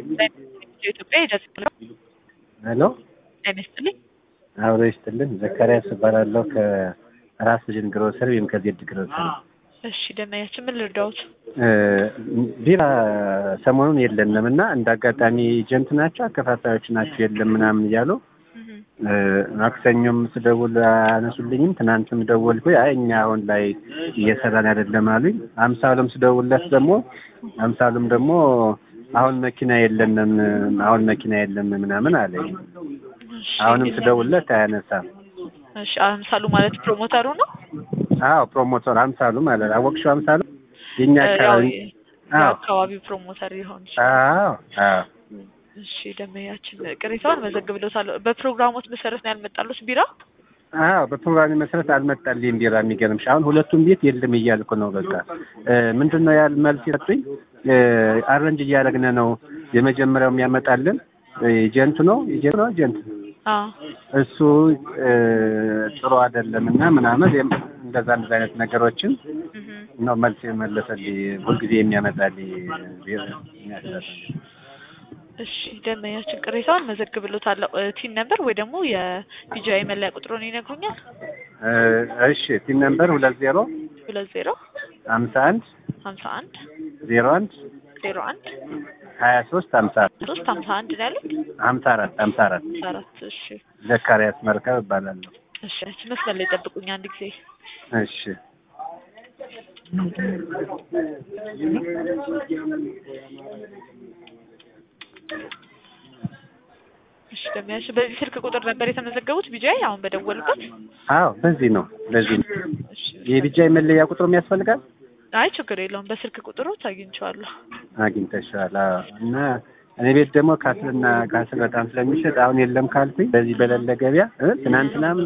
ኢትዮጵያ ሂደት ነው። ሄሎ ጤና ይስጥልኝ። አብሮ ይስጥልን። ዘካሪያስ እባላለሁ ከራስ ልጅን ግሮሰሪ ወይም ከዜድ ግሮሰሪ። እሺ ደመያችን ምን ልርዳዎት? ቢራ ሰሞኑን የለንም እና እንደ አጋጣሚ ኤጀንት ናቸው አከፋፋዮች ናቸው የለም ምናምን እያሉ ማክሰኞም ስደውል አነሱልኝም። ትናንትም ደወልኩ አይ እኛ አሁን ላይ እየሰራን አይደለም አሉኝ። አምሳሉም ስደውልለት ደግሞ አምሳሉም ደግሞ አሁን መኪና የለንም አሁን መኪና የለም ምናምን አለኝ። አሁንም ስደውልለት አያነሳም። እሺ አምሳሉ ማለት ፕሮሞተሩ ነው? አዎ ፕሮሞተር አምሳሉ ማለት አወቅሽው? አምሳሉ የኛ አካባቢ የአካባቢው ፕሮሞተር ሊሆን ይችላል። አዎ አዎ እሺ ደመያችን ቅሬታውን መዘግብለታለሁ። በፕሮግራሞት መሰረት ነው ያልመጣሉት ቢራ? አዎ በፕሮግራም መሰረት አልመጣልኝም ቢራ። የሚገርምሽ አሁን ሁለቱም ቤት የለም እያልኩ ነው። በቃ ምንድን ነው ያል መልስ የሰጡኝ አረንጅ እያደረግን ነው። የመጀመሪያው የሚያመጣልን ኤጀንቱ ነው ኤጀንቱ ነው ኤጀንት እሱ ጥሩ አይደለም እና ምናምን እንደዛ እንደዛ አይነት ነገሮችን ነው መልስ የመለሰልኝ። ሁልጊዜ የሚያመጣልኝ እሺ ደመኛችን ቅሬታውን መዘግብሎታለሁ። ቲን ነበር ወይ ደግሞ የቢጂአይ መለያ ቁጥሩን ይነግሩኛል? እሺ ቲን ነበር ሁለት ዜሮ ሁለት ዜሮ ሀምሳ አንድ ሀምሳ አንድ ዜሮ አንድ ዜሮ አንድ ሀያ ሶስት ሀምሳ ሶስት ሀምሳ አንድ ነው ያሉት? ሀምሳ አራት ሀምሳ አራት አራት እሺ ዘካሪያስ መርከብ እባላለሁ። እሺ መስመር ላይ ጠብቁኝ አንድ ጊዜ እሺ እሺ ደሚያሽ በዚህ ስልክ ቁጥር ነበር የተመዘገቡት ቢጃይ አሁን በደወሉበት? አዎ በዚህ ነው በዚህ ነው። የቢጃይ መለያ ቁጥሩ ያስፈልጋል? አይ ችግር የለውም በስልክ ቁጥሩ አግኝቼዋለሁ። አግኝተሻል? አዎ እና እኔ ቤት ደግሞ ካስልና ካስል በጣም ስለሚሸጥ አሁን የለም ካልኩኝ በዚህ በሌለ ገበያ ትናንትናም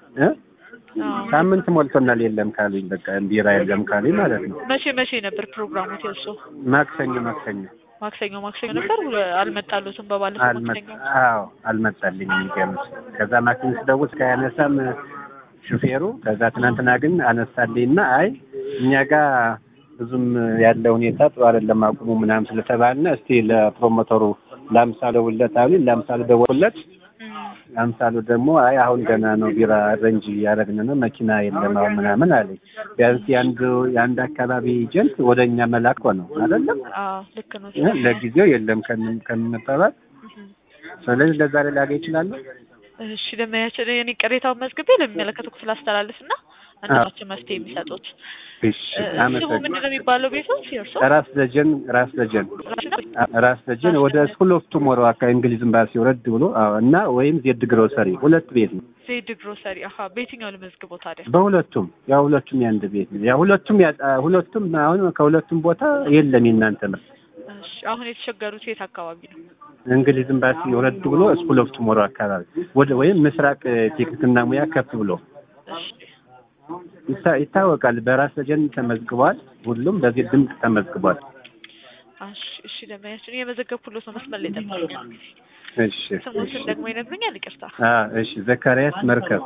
ሳምንት ሞልቶናል የለም ካሉኝ በቃ ቢራ የለም ካሉኝ ማለት ነው። መቼ መቼ ነበር ፕሮግራሙ የእርሶ? ማክሰኞ ማክሰኞ ማክሰኞ ማክሰኞ ነበር አልመጣሉትም። በባለፈው ማክሰኞ አዎ አልመጣልኝ የሚገርምሽ። ከዛ ማክሰኞ ስደውል ከያነሳም ሹፌሩ ከዛ ትናንትና ግን አነሳልኝና አይ እኛ ጋር ብዙም ያለ ሁኔታ ጥሩ አይደለም አቁሙ ምናምን ስለተባልነ እስቲ ለፕሮሞተሩ ለአምሳሉ ደውልለት አሉኝ። ለአምሳሉ ደወልኩለት። አምሳሉ ደግሞ አይ አሁን ገና ነው ቢራ ረንጅ እያደረግን ነው መኪና የለም አሁን ምናምን አለኝ። ቢያንስ የአንድ የአንድ አካባቢ ኤጀንት ወደ እኛ መላክ ነው አይደለም? አዎ ልክ ነው። ለጊዜው የለም ከምንባባል ስለዚህ ለዛሬ ላገኝ ይችላሉ። እሺ ለማያቸው የኔ ቅሬታውን መዝግቤ ለሚመለከተው ክፍል አስተላልፍና እነሱ መፍትሄ የሚሰጡት እሺ ስሙ ምንድን ነው የሚባለው? ቤቶች የእርሶ ራስ ደጀን ራስ ደጀን ራስ ደጀን ወደ ስኩል ኦፍ ቱሞሮ አካባቢ እንግሊዝ ኤምባሲ ወረድ ብሎ እና ወይም ዜድ ግሮሰሪ ሁለት ቤት ነው። ዜድ ግሮሰሪ አሀ። በየትኛው ልመዝግቦ ታዲያ? በሁለቱም ያው ሁለቱም ያንድ ቤት ነው። ያው ሁለቱም ሁለቱም አሁን ከሁለቱም ቦታ የለም የእናንተ ምርት። እሺ አሁን የተቸገሩት የት አካባቢ ነው? እንግሊዝ ኤምባሲ ወረድ ብሎ ስኩል ኦፍ ቱሞሮ አካባቢ ወደ ወይም ምስራቅ ቴክኒክና ሙያ ከፍ ብሎ ይታወቃል። በራስ ደጀን ተመዝግቧል። ሁሉም በዚህ ድምፅ ተመዝግቧል። እሺ እሺ ለማያችን የመዘገብኩሎት ነው። መስመር ላይ ጠብቁኝ። እሺ ስሙትን ደግሞ ይነግሩኛል? ይቅርታ። አዎ እሺ ዘካሪያስ መርከብ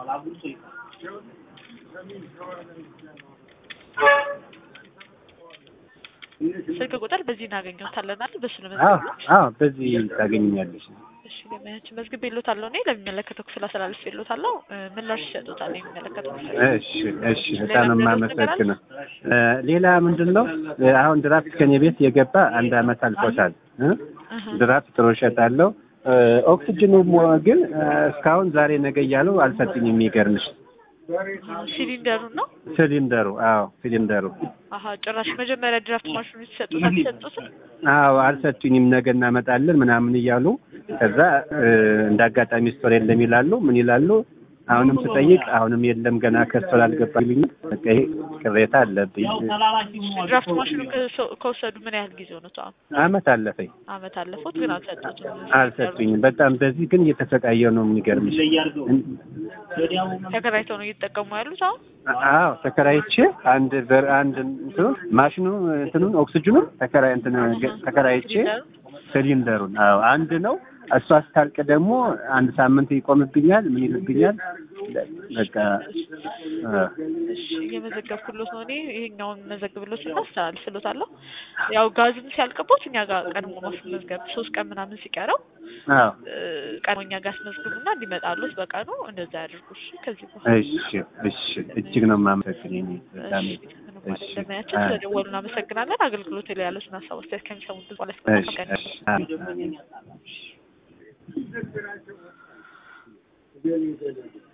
ስልክ ቁጥር በዚህ እናገኘታለን አይደል? በሱ ነው አዎ መዝገብ። አዎ በዚህ ታገኛለሽ። እሺ ለማያችን መዝግብ ይሎታለሁ እኔ ለሚመለከተው ክፍል አስተላልፍ ይሎታለሁ። ምላሽ ይሰጡታል የሚመለከተው ክፍል። እሺ እሺ በጣም የማመሰግነው። ሌላ ምንድን ነው አሁን ድራፍት ከኔ ቤት የገባ አንድ አመት አልፎታል። ድራፍት ጥሩ እሸጣለሁ። ኦክሲጅኑ ግን እስካሁን ዛሬ ነገ እያሉ አልሰጡኝም። የሚገርምሽ ሲሊንደሩ ነው ሲሊንደሩ አዎ ሲሊንደሩ አሀ ጭራሽ መጀመሪያ ድራፍት ማሽኑ ሲሰጡት አልሰጡትም። አዎ አልሰጡኝም። ነገ እናመጣለን ምናምን እያሉ ከዛ እንደ አጋጣሚ ስቶር የለም ይላሉ። ምን ይላሉ? አሁንም ስጠይቅ አሁንም የለም ገና ከስቶር አልገባልኝ። በቃ ይሄ ቅሬታ አለብኝ። ድራፍት ማሽኑ ከወሰዱ ምን ያህል ጊዜ ሆነቱ? አሁን አመት አለፈኝ። አመት አለፎት ግን አልሰጡትም። አልሰጡኝም። በጣም በዚህ ግን እየተሰቃየው ነው የሚገርምሽ። ተከራይተው ነው እየተጠቀሙ ያሉት አሁን? አዎ ተከራይቼ አንድ በር አንድ እንትኑ ማሽኑ እንትኑን ኦክሲጅኑን ተከራይ እንትን ተከራይቼ ሲሊንደሩን አዎ አንድ ነው። እሷ ስታልቅ ደግሞ አንድ ሳምንት ይቆምብኛል። ምን ይልብኛል? በቃ አ፣ እሺ እየመዘገብኩሎት ነው እኔ ይሄኛውን መዘግብሎት እና አስተላልፍሎታለሁ። ያው ጋዝም ሲያልቅቦት እኛ ጋር ቀድሞ ማስመዝገብ ሶስት ቀን ምናምን ሲቀረው አዎ እ፣ ቀድሞ እኛ ጋር አስመዝግቡና እንዲመጣሉት በቀኑ እንደዛ ያድርጉ። እሺ ከዚህ በኋላ እሺ እሺ እጅግ ነው የማመሰግን የኔ በጣም እሺ ምንም ማለት እሺ እንደማያችን አ፣ ስለደወሉ እናመሰግናለን። አገልግሎት ላይ ያሉትን ሀሳብ አስተያየት ከሚሰሙት ብዙ ማለት እሺ እሺ አሜን አሜን